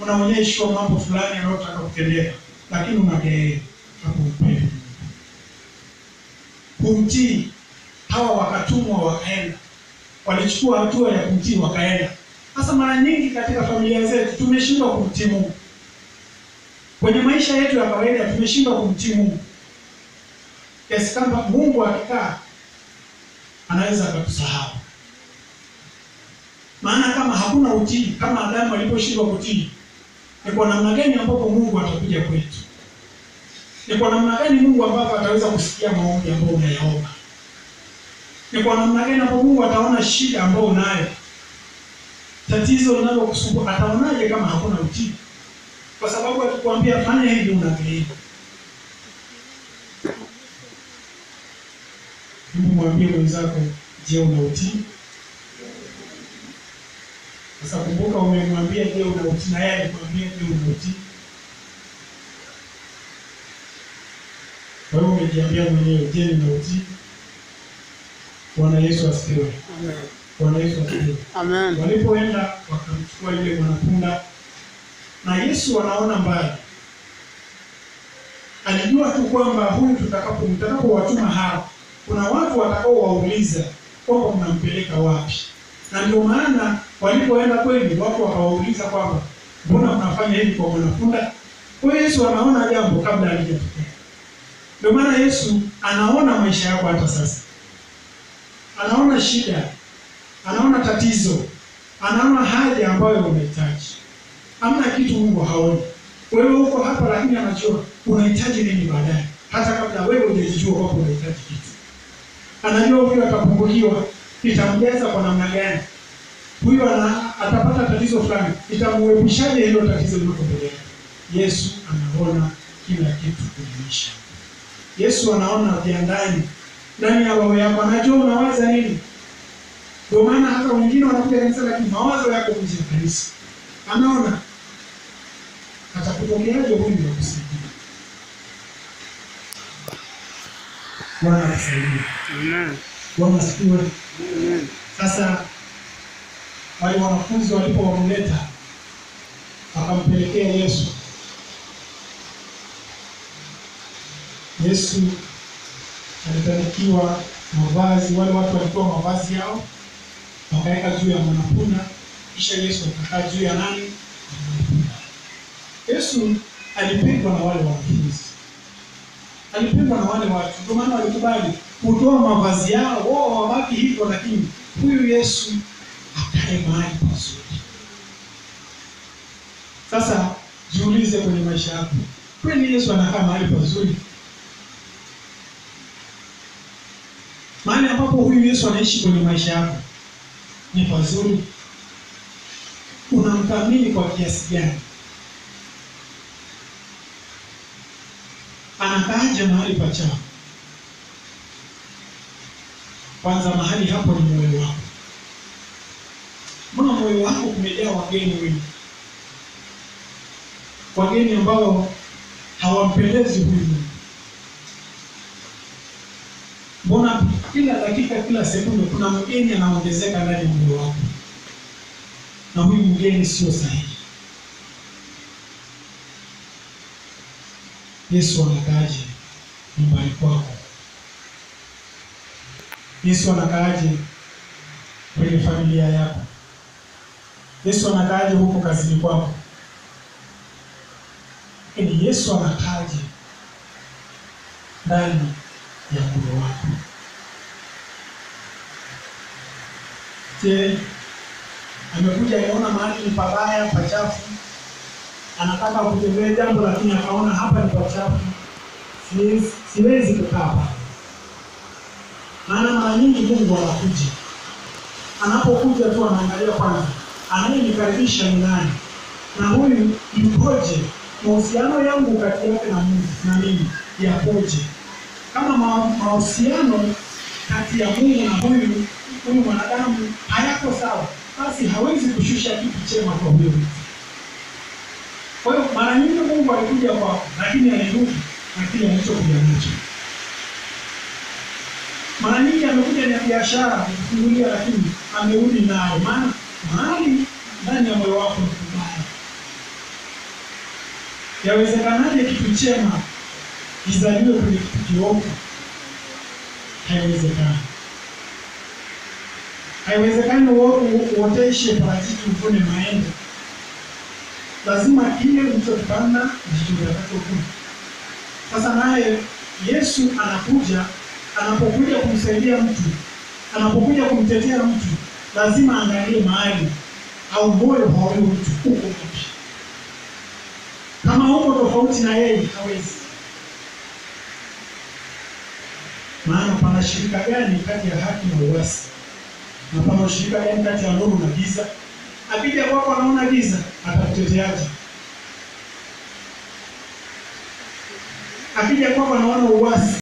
unaonyeshwa mambo fulani yanayotaka kutendeka, lakini unageea hakumpenda kumtii. Hawa wakatumwa wakaenda, walichukua hatua ya kumtii wakaenda. Sasa mara nyingi katika familia zetu tumeshindwa kumtii Mungu, kwenye maisha yetu ya kawaida tumeshindwa kumtii Mungu kiasi kwamba Mungu akikaa anaweza akatusahau. Maana kama hakuna utii, kama Adamu aliposhindwa kutii, ni kwa namna gani ambapo Mungu atakuja kwetu? Ni kwa namna gani Mungu ambapo ataweza kusikia maombi ambayo unayaomba? Ni kwa namna gani ambapo Mungu ataona shida ambayo unayo, tatizo linalokusumbua? Ataonaje kama hakuna utii? Kwa sababu akikwambia fanya hivi, unageia. Hebu mwambie mwenzako, je, una utii? Sasa kumbuka, umemwambia je, una utii, na yeye alikwambia je, una utii. Kwa hiyo umejiambia mwenyewe, je, nina utii? Bwana Yesu asifiwe. Bwana Yesu asifiwe. Amen. Walipoenda wakamchukua yule mwanapunda, na Yesu anaona mbali, alijua tu kwamba huyu tutakapo tutakapowatuma hawa, kuna watu watakaowauliza kwamba mnampeleka wapi, na ndio maana walipoenda kweli, watu wakawauliza kwamba mbona mnafanya hivi kwa mwanapunda? Kwa hiyo Yesu anaona jambo kabla halijatokea. Ndio maana Yesu anaona maisha yako hata sasa, anaona shida anaona tatizo, anaona haja ambayo unahitaji. Hamna kitu Mungu haoni. Wewe uko hapa, lakini anajua unahitaji nini baadaye, hata kabla wewe hujajijua kwamba unahitaji kitu. Anajua huyu atapungukiwa, itamjaza kwa namna gani? Huyu ana atapata tatizo fulani, itamuepushaje hilo tatizo liko mbele yake? Yesu anaona kila kitu kwenye maisha. Yesu anaona vya ndani ndani ya roho yako, anajua unawaza nini. Ndio maana hata wengine wanakuja kanisa lakini mawazo yako nje ya kanisa. Anaona atakupokeaje huyu wa kusaidia. Bwana atusaidie. Amen. Bwana asifiwe. Amen. Sasa wale wanafunzi walipowamleta wakampelekea Yesu, Yesu alibarikiwa mavazi. Wale watu walitoa mavazi yao wakaweka juu ya mwanapunda, kisha Yesu akakaa juu ya nani? Ya mwanapunda. Yesu alipendwa na wale wanafunzi, alipendwa na wale watu, ndio maana walikubali kutoa mavazi yao, wao wabaki hivyo, lakini huyu Yesu akae mahali pazuri. Sasa jiulize kwenye maisha yako, kweli Yesu anakaa mahali pazuri? Mahali ambapo huyu Yesu anaishi kwenye maisha yako ni pazuri? Unamthamini kwa kiasi gani? Anakaaje mahali pachafu? Kwanza mahali hapo ni moyo wako. Mbona moyo wako kumejaa wageni wengi, wageni ambao hawampendezi huyu Mungu? Mbona kila dakika, kila sekunde kuna mgeni anaongezeka ndani ya moyo wako, na huyu mgeni sio sahihi. Yesu anakaaje nyumbani kwako? Yesu anakaaje kwenye familia yako? Yesu anakaaje huko kazini kwako? Yaani Yesu anakaaje ndani ya moyo wako? Je, amekuja ameona mahali ni pabaya pachafu, anataka kutembea jambo, lakini akaona hapa ni pachafu, siwezi, siwezi kukaa hapa. Maana mara nyingi Mungu anakuja, anapokuja tu anaangalia kwanza, anayenikaribisha ni nani, na huyu yukoje, mahusiano yangu kati yake na Mungu na mimi yakoje? Kama ma- mahusiano kati ya Mungu na huyu huyu mwanadamu hayako sawa, basi hawezi kushusha kitu chema kwa huyo mtu. Kwa hiyo mara nyingi Mungu alikuja kwako, lakini alirudi na kile alichokuja nacho. Mara nyingi amekuja na biashara kukufungulia, lakini amerudi nayo, maana mahali ndani ya moyo wako ni kubaya. Yawezekanaje kitu chema kizaliwe kwenye kitu kiovu? Haiwezekani. Haiwezekani uoteshe parachichi uvune maembe. Lazima kile ulichopanda ndicho utakachovuna. Sasa naye Yesu anakuja, anapokuja kumsaidia mtu, anapokuja kumtetea mtu, lazima angalie mahali au moyo wa huyo mtu uko wapi. Kama uko tofauti na yeye, hawezi. Maana pana shirika gani kati ya haki na uasi? Na pana ushirika gani kati ya nuru na giza? Akija kwako anaona giza, atakuteteaje? Akija kwako anaona uasi